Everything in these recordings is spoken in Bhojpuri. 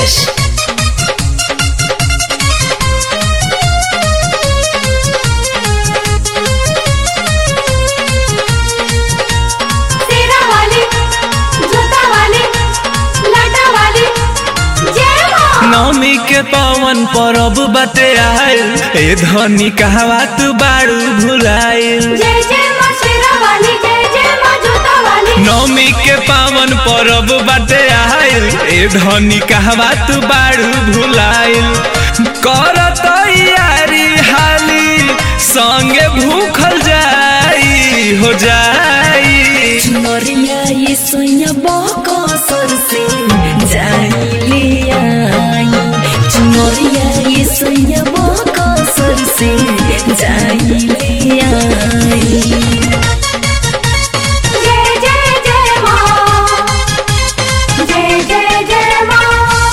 Prakash. तेरा वाली जूता वाली लाटा वाली जय मां नवमी के पवन परब बाटे आयल ए धनी कहवा तू बाड़ू भुलाइल जय जय मां तेरा वाली जय जय मां जूता वाली नवमी के पावन परब बाटे आयल ए धनी कहवा तू बाड़ू भुलाइल कर तैयारी हाली संगे भूखल जाई हो जाई चुनरिया ये सोया बहको सर से जाइले आई चुनरिया ये सोया बहको सर से जाइले आई जय जय जय मां जय जय जय मां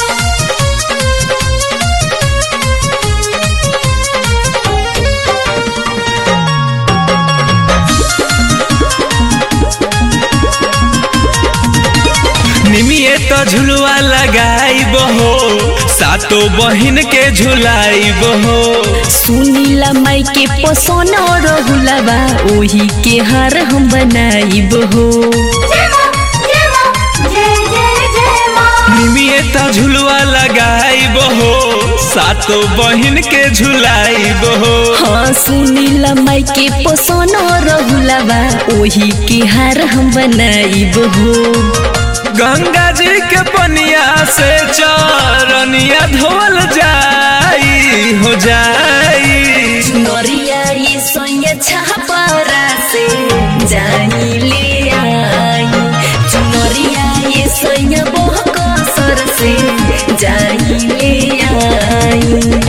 निमिये तो झुलवा लगाई बहो सातो बहिन के झुलाई बहो सुनीला माई के पसोन रहुलबा ओही के हार हम बनाइब हो जय मां जय मां जय जय जय मां निमिये तो झुलवा लगाई बहो सातो बहिन के झुलाई बहो हाँ सुनीला माई के पसोन रहुलबा ओही के हार हम बनाइब हो गंगा जी के पनिया से चरनिया धोल जाई हो जाई नरिया ये सोया छापरा से जानी ले आई चुनरिया ये सोया बहको सर से जानी ले आई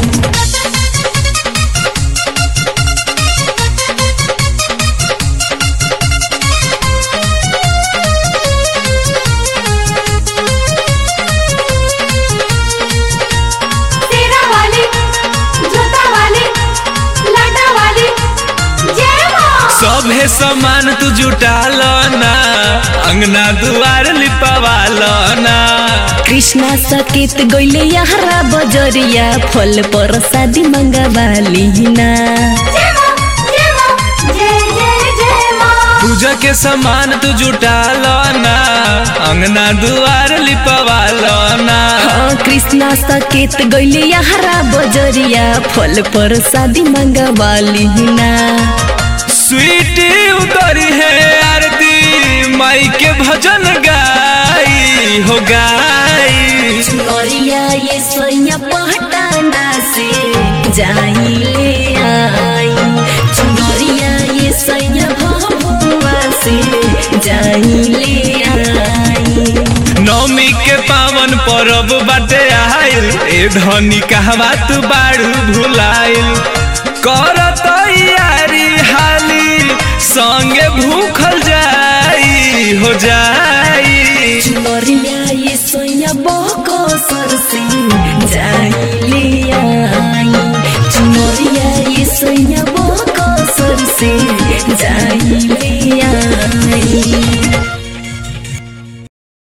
तेरा वाली जूता वाली लाटा वाली जय मां सभे सामान तू जुटाल ना अंगना दुआर लिपवाल ना कृष्णा सकेत गईले यहरा बजरिया फल पर शादी मंगवाली ना जय मां जय मां जय जय जय मां पूजा के सामान तू जुटाल ना अंगना दुआर लिपवाल ना हाँ कृष्णा सकेत गईले यहरा बजरिया फल पर शादी मंगवाली ना स्वीटी उतरी है आरती माई के भजन गाई हो गाई चुनरिया ये सोया पहटाना से जाई ले आई चुनरिया ये सोया भभुआ से जाई ले आई नवमी के पावन परब बाटे आइल ए धनी कहवा तू बाड़ू भुलाइल कर तैयारी हाली संगे भूखल जाई हो जाई चुनरिया ये सोया बहको सर से जाई ले